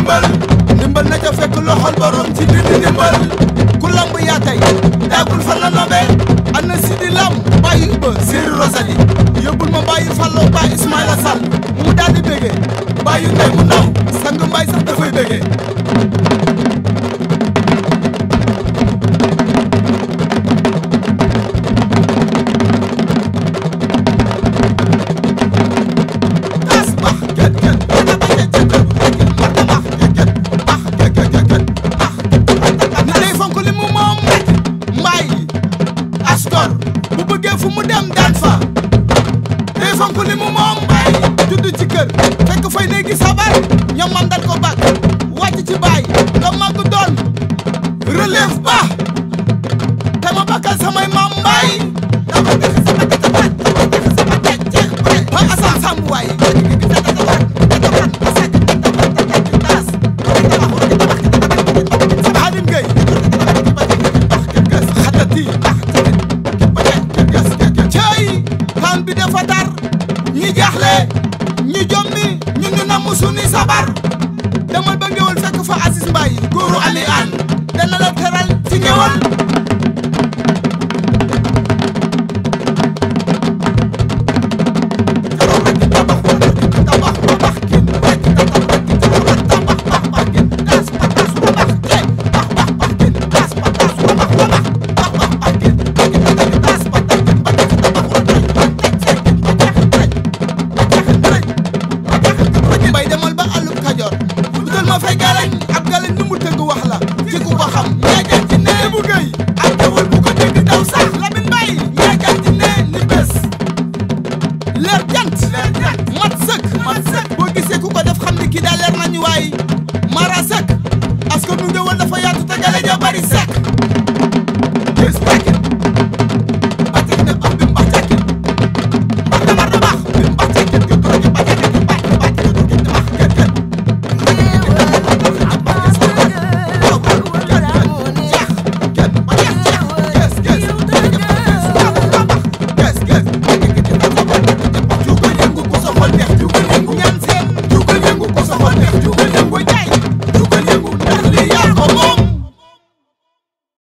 ndimbal ndimbal na ca fekk loxol borom ci dindi ndimbal ku lamb yaa tey daagul fan la nobe ana sidi lam bàyyi ubba séeri rosali yóbbul ma bàyyi fallo ba ismaïla sall mu daal di bégee bàyyi ndey mu ndaw sang mbay sax dafay bégee tas bax get get bata baxe jëkkër mata bax get get bax get get get get bax nit day fonk li mu moom mbaay astor bu bëggee fu mu dem daan fa day fonk li mu moom mbaay judd ci kër fekk fay néegi sabar ñoom man dañ ko bàkk wàcc ci baay nga màgg doon relève ba te ma bakkal samay maam mbaay dama dëkk sama dëkk baat dama dëkk sama dëkk jeex baay ba asan sàmb waay Xaadim Gey xatati cey xaan bi dafa tar ñi jaaxle ñi jommi ñu ñu namm suni sabar demal ba ngéwal fekk fa Aziz Mbaye góoru Ali An dana la teral ci ngéwal mbay demal ba àllub kajoor utal ma fay galañ ab galañ lu mu tëgg wax la ci ku ko xam yaa jàng ci nee bu gëy ak dawal bu ko dégg daw sax la